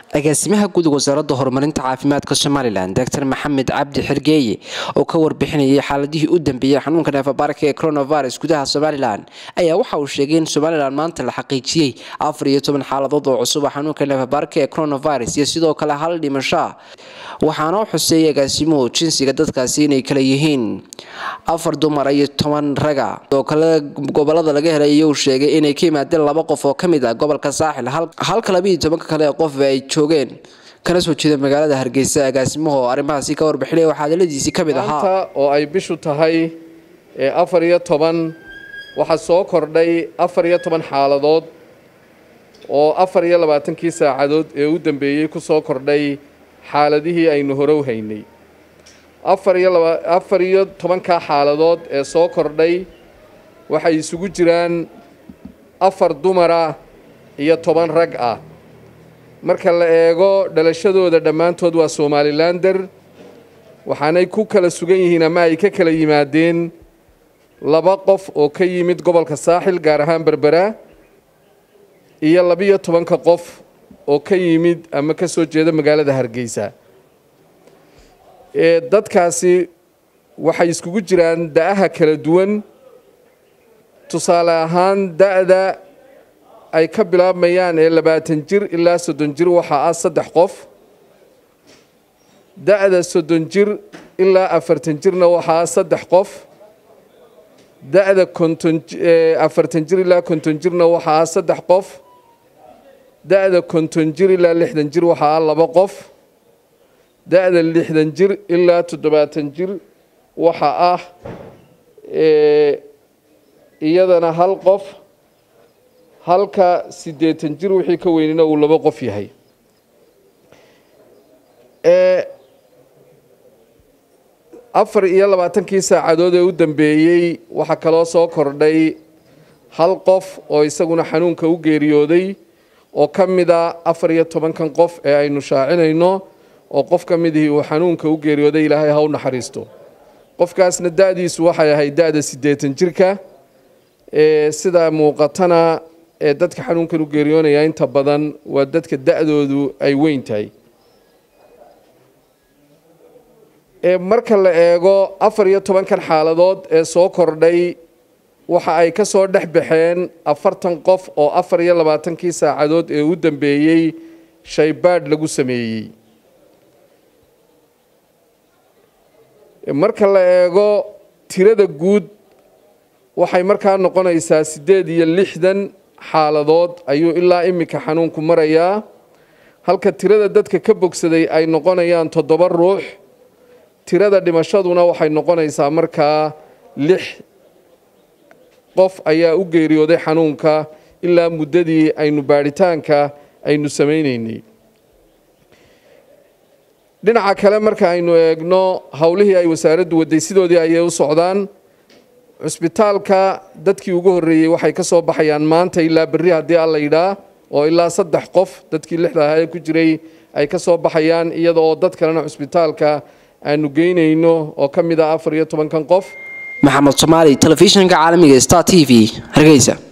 agaasimaha guud wasaaradda horumarinta caafimaadka somalilan doctor maxamed cabdi xergeeye oo ka warbixinayay xaaladihii u dambeeyey xanuunka neefabaarka ee coronavirus gudaha somalilan ayaa waxa uu sheegay in somalilan maanta la xaqiijiyey afar iyo toban xaaladood oo cusub a xanuunka neefabaarka ee coronavirus iyo sidoo kale hal dhimasho waxaana u xuseeyay agaasimuhu jinsiga dadkaasi inay kala yihiin afar dumar iyo toban raga oo kale gobolada laga helay iyuu sheegay inay ka yimaadeen laba qof oo kamid ah gobolka saaxil halka labiiyo tobanka kale ee qof ay joogeen kana soo jeeda magaalada hargeysa agaasimuhu oo arrimahaasi ka warbixinaya waxaa hadaladiisii ka mid ahaa oo ay bishu tahay afar iyo toban waxaa soo kordhay afar iyo toban xaaladood oo afar iyo labaatankii saacadood ee u dambeeyey ku soo kordhay xaaladihii aynu horow haynay afar iyo laba afar iyo tobankaa xaaladood ee soo kordhay waxay isugu jiraan afar dumara iyo toban rag ah marka la eego dhalashadooda dhammaantood waa somalilander waxaanay ku kala sugan yihiin ama ay ka kala yimaadeen laba qof oo ka yimid gobolka saaxil gaar ahaan berbera iyo labiyo tobanka qof oo ka yimid ama ka soo jeeda magaalada hargeysa ee dadkaasi waxay iskugu jiraan da-aha kala duwan tusaale ahaan da-da ay ka bilaabmayaan ee labaatan jir ilaa soddon jir waxaa ah saddex qof da-da soddon jir ilaa afartan jirna waxaa ah saddex qof da-da konton afartan jir ilaa konton jirna waxaa ah saddex qof da-da konton jir ilaa lixdan jir waxaa ah laba qof da-da lixdan jir ilaa toddobaatan jir waxaa ah iyadana hal qof halka siddeetan jir wixii ka weynina uu laba qof yahay afar iyo labaatankii saacadood ee u dambeeyey waxaa kaloo soo kordhay hal qof oo isaguna xanuunka u geeriyooday oo ka mid a afar iyo tobankan qof ee aynu shaacinayno oo qof ka midihii uu xanuunka u geeriyooday ilaahay ha u naxariisto qofkaasna da-diisu waxay ahayd da-da siddeetan jirka ee sida muuqatana ee dadka xanuunkan u geeriyoonaya inta badan waa dadka da-doodu ay weyn tahay marka la eego afar iyo tobankan xaaladood ee soo kordhay waxa ay ka soo dhex baxeen afartan qof oo afar iyo labaatankii saacadood ee u dambeeyey shaybaadh lagu sameeyey marka la eego tirada guud waxay markaa noqonaysaa siddeed iyo lixdan xaaladood ayuu ilaa iminka xanuunku marayaa halka tirada dadka ka bogsaday ay noqonayaan toddoba ruux tirada dhimashaduna waxay noqonaysaa markaa lix qof ayaa u geeriyooday xanuunka ilaa muddadii aynu baadhitaanka aynu samaynaynay dhinaca kale marka aynu eegno howlihii ay wasaaraddu waday sidoodii ayay u socdaan cusbitaalka dadkii ugu horreeyey waxay ka soo baxayaan maanta ilaa berri haddii alla yidhaa oo ilaa saddex qof dadkii lixda ahaa ee ku jiray ay ka soo baxayaan iyada oo dad kalena cusbitaalka aanu geynayno oo ka mid ah afar iyo tobankan qof maxamed somaali telefishinka caalamiga star t v hargeysa